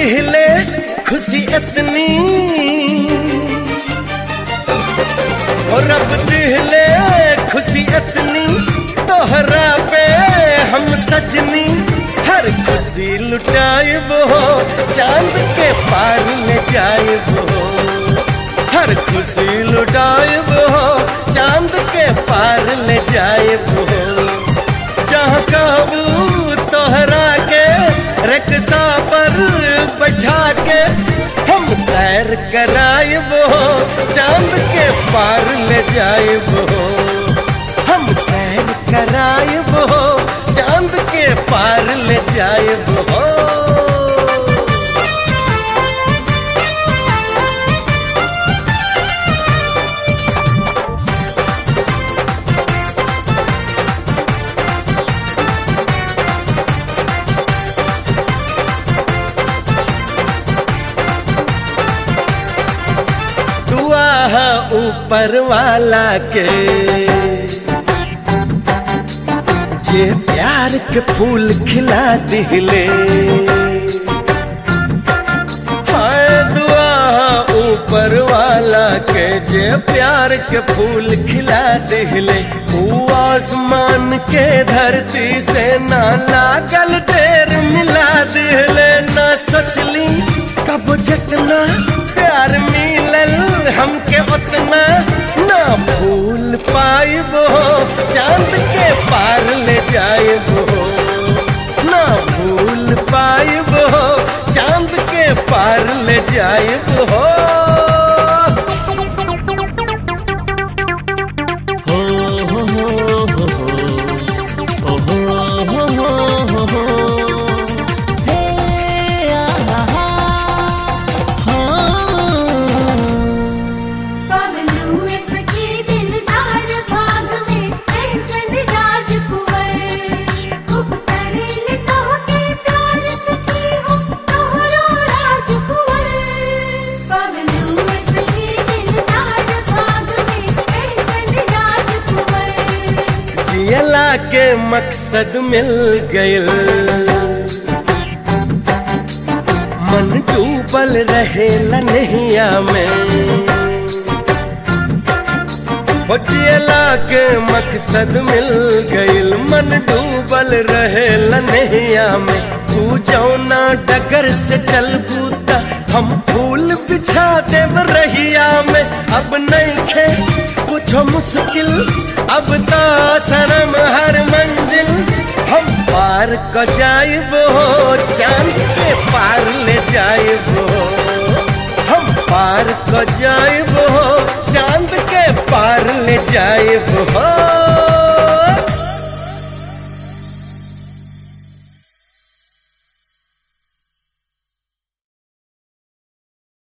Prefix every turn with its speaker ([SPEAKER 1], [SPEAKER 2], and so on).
[SPEAKER 1] दिहले खुशी इतनी और रब दिहले खुशी इतनी तोहरा पे हम सजनी हर खुशी लुटाइब हो चांद के पार ले जाइब हो हर खुशी लुटाइब हो चांद के पार ले जाइब हो जहाँ काबू तोहरा के रक्षा पर बैठा के हम सैर कराइब हो चांद के पार ले जाइब हो हम सैर कराइब हो चांद के पार ले जाइब हो दुआ है ऊपर वाला के जे प्यार के फूल खिला दिले हाय दुआ है ऊपर वाला के जे प्यार के फूल खिला दिले ऊ आसमान के धरती से ना लागल ढेर मिला दिले ना सोचली कब जितना प्यार मिलल हमके उतना ना भूल पाइब हो चांद के पार ले जाइब हो ना भूल पाइब हो चांद के पार ले जाइब हो
[SPEAKER 2] पवनु सखी दिलदार भाग में ऐसन राजकुंवर उपकरण तोहके प्यार सखी हो तोहरो राजकुंवर पवनु सखी दिलदार भाग में ऐसन राजकुंवर
[SPEAKER 1] जियला के मकसद मिल गयल मन डूबल रहे नैया में हो जियला के मकसद मिल गइल मन डूबल रहे नैया में तू जौना डगर से चल बूता हम फूल बिछा देव रहिया में अब नहीं खे कुछ मुश्किल अब तो शर्म हर मंजिल हम पार क जाइब हो चांद के पार ले जाइब हो हम पार क जाइब हो चांद के पार ले जाइब हो